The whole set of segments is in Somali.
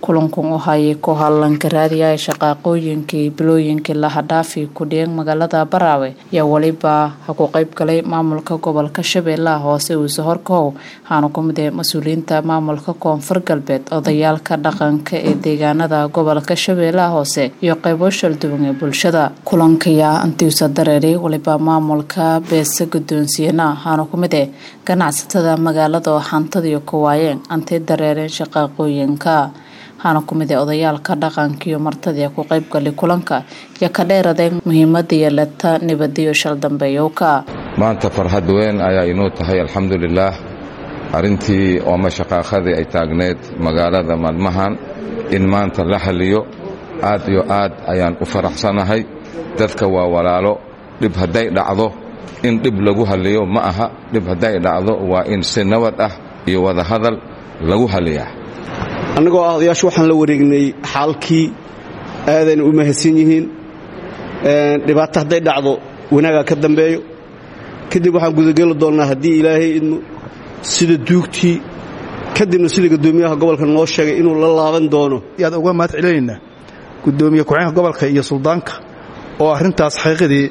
kulankan u hayay ku hadlanka raadiyaha shaqaaqooyinkii bilooyinkii lahadhaafi kudhiyeen magaalada baraawe ayaa weliba ha ku qeyb galay maamulka gobolka shabeellaha hoose uuse horkow waxaana ku mid ah mas-uuliyiinta maamulka koonfur galbeed odayaalka dhaqanka ee deegaanada gobolka shabeellaha hoose iyo qeybo shalduwan ee bulshada kulankayaa antiusa dareeray weliba maamulka beese guddoonsiyana waxaana ku mid ah ganacsatada magaalada oo hantadiiyo ku waayeen antay dareereen shaqaaqooyinka waxaana ku mid ah odayaalka dhaqanka iyo martadii ku qeybgalay kulanka iyo ka dheeradeen muhiimada yeelata nabadiyo shal dambeeyowka maanta farxad weyn ayaa inuu tahay alxamdulilaah arrintii ooma shaqaaqadii ay taagneed magaalada maalmahan in maanta la haliyo aad iyo aad ayaan u faraxsanahay dadka waa walaalo dhib hadday dhacdo in dhib lagu haliyo ma aha dhib hadday dhacdo waa in si nabad ah iyo wadahadal lagu haliyaa annagoo ah odayaashu waxaan la wareegnay xaalkii aadayna u mahadsan yihiin dhibaato hadday dhacdo wanaagaa ka dambeeyo kadib waxaan gudageli doonnaa haddii ilaahay idmo sida duugtii kadibna sida guddoomiyaha gobolka noo sheegay inuu la laaban doono aad uga mahad celinaynaa guddoomiye ku-xeenka gobolka iyo suldaanka oo arrintaas xaqiiqadii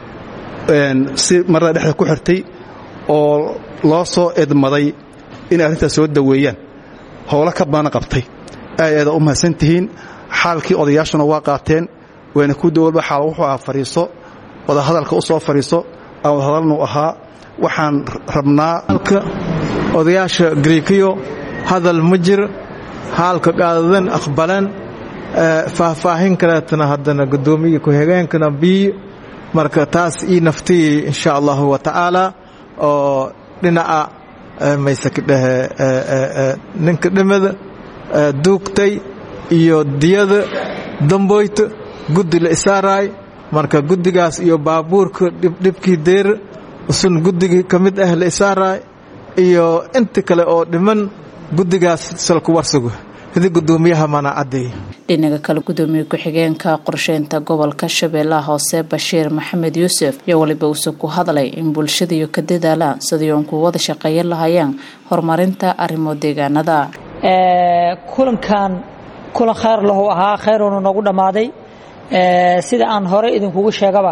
si marada dhexda ku xirtay oo loo soo edmaday inay arrintaas soo daweeyaan howlo ka baana qabtay aad aada u mahadsan tihiin xaalkii odayaashuna waa qaateen wayna ku dawalba xaal wuxuu ahaa fadhiiso wadahadalka u soo fadhiiso aan wadahadalnu ahaa waxaan rabnaa odayaasha griikiyo hadal ma jir haalka qaadadan aqbalan faahfaahin kaleetana haddana guddoomiya ku-xigeenkana biyo marka taas ii naftii insha allahu wa tacaala oo dhinaca maysaka dhehe ninka dhimada duugtay iyo diyada damboyta guddi la isaaraay marka guddigaas iyo baabuurka dhibkii deer usun guddigii ka mid ah la isaaraay iyo inta kale oo dhiman guddigaas salku warsugo hidi guddoomiyaha mana caddeey dhinaga kale guddoomiye ku-xigeenka qorsheynta gobolka shabeellaha hoose bashiir maxamed yuusuf iyo weliba uuse ku hadlay in bulshadiiyo ka dadaalaan sidii uun ku wada shaqeeyan lahayeen horumarinta arrimo deegaanada kulankan kulan khayr lahu ahaa khayruuna noogu dhammaaday sida aan hore idinkugu sheegaba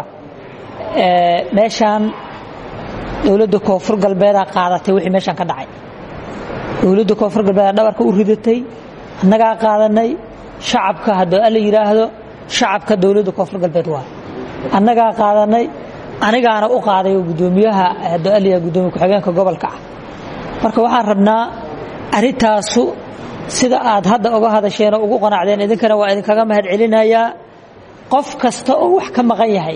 meeshaan dowladda koonfur galbeedaa qaadatay wixii meeshaan ka dhacay dowladda koonfur galbeedaa dhabarka u ridatay annagaa qaadanay shacabka haddoo alla yidhaahdo shacabka dowladda koonfur galbeed waa annagaa qaadanay anigaana u qaaday oo guddoomiyaha haddoo alla guddoomiye ku-xigeenka gobolka ah marka waxaan rabnaa arrintaasu sida aad hadda uga hadasheen oo ugu qanacdeen idinkana waa idinkaga mahad celinayaa qof kasta oo wax ka maqan yahay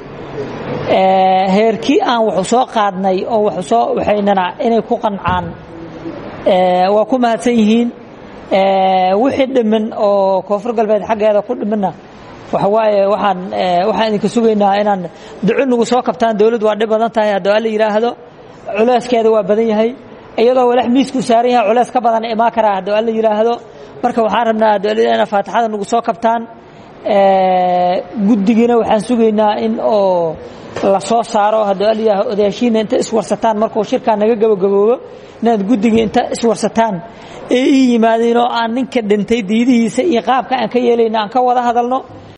heerkii aan waxu soo qaadnay oo waxu soo waxaynana inay ku qancaan waa ku mahadsan yihiin wixii dhiman oo koonfur galbeed xaggeeda ku dhimanna waxa waaye waxaan waxaan idinka sugaynaa inaan duco nagu soo kabtaan dowladdu waa dhib badan tahay haddoo alla yidhaahdo culeyskeeda waa badan yahay iyadoo walax miisku saaran yahay culeys ka badan imaan karaa haddoo alla yidhaahdo marka waxaan rabnaa haddoo alla inaa faatixada nagu soo kabtaan guddigiina waxaan sugaynaa in oo la soo saaro haddoo alla yidhaahdo odayaashiina inta iswarsataan markuu shirkaa naga gabagaboobo inaad guddigii inta iswarsataan ee ii yimaadeen oo aan ninka dhintay diidihiisa iyo qaabka aan ka yeelayna aan ka wada hadalno